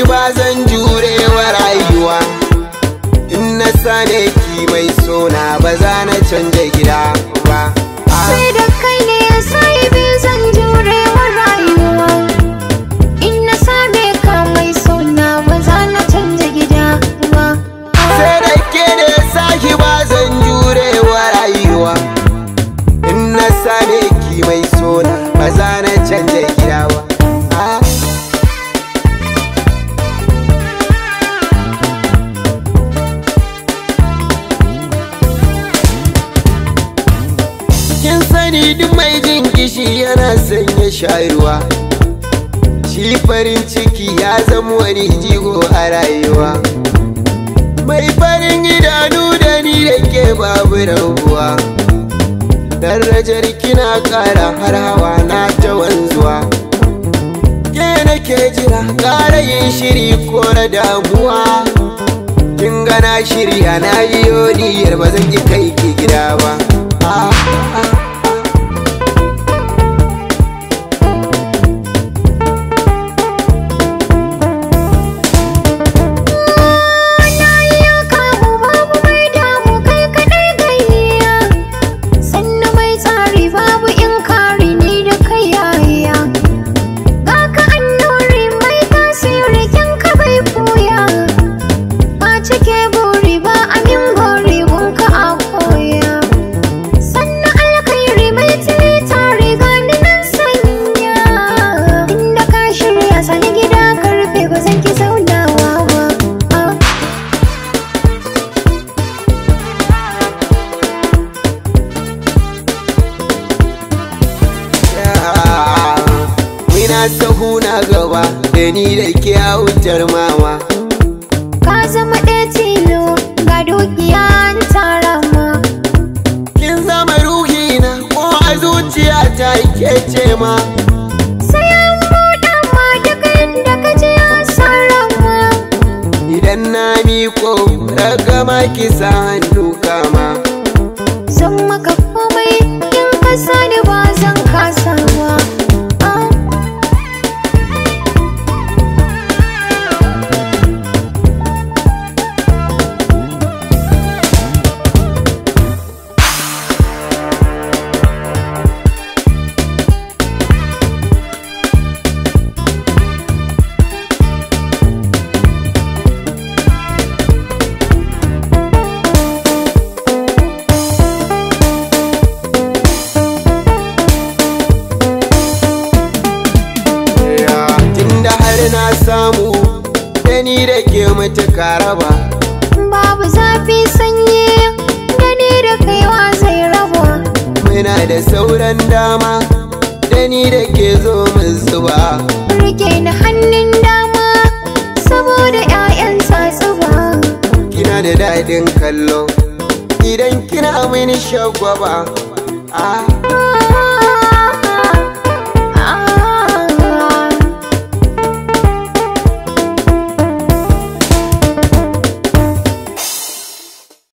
ki ba zan jure wa rayuwa in na same ki mai sona ba za na canja gida ba sai da kai ne ya sai bi zan jure wa rayuwa in na same ka mai sona ba za na canja gida ba sai da ke da sahi ba zan jure wa rayuwa in na same ki mai sona ba za na canja gida ba Ah. kin sani duk mai jin kishi yana sanya shayarwa shi farin ciki ya zama wani jigo a rayuwa mai farin idanu da ni da ke babu rabuwa darajar kina kara har hawa na ta wanzuwa ke nake jira kara yin shiri ko na damuwa kin gana shirya na yi niyyar ba zan ki kai ki gida ba ah, ah. na yi kamu babu mai damu kai kadai gayya sannu mai tsari babu in kare ni da kai yaya ga ka annuri mai tasiri kin ka bai koya ka cike buri ba amin gori gunka a koya sannu alkhairi mai tili tare gani nan sanya inda ka shirya sani gida karfe ba zan ki zaunawa ba ah. Mina sahu na gaba da ni da ke wutar mama Ka zama ɗaya tilo ga dukiya an tara ma Kin zama ruhina ko a zuciya ta ke ce ma Sai an buɗa ma duk inda ka je an sarra ma Idan na miko ragama ki sa hannu kama Zan maka komai in ka sani ba zan kasa ba Ah. Tunda har na samu da ni da ke mutuka raba Babu zafi sanyi da ni da kaiwa zai raba Muna da sauran dama da ni da ke zo mu zuba Rike ni hannun dama saboda 'ya'yan tsatsuba kina da daɗin kallo idan kina mini shagwaba ah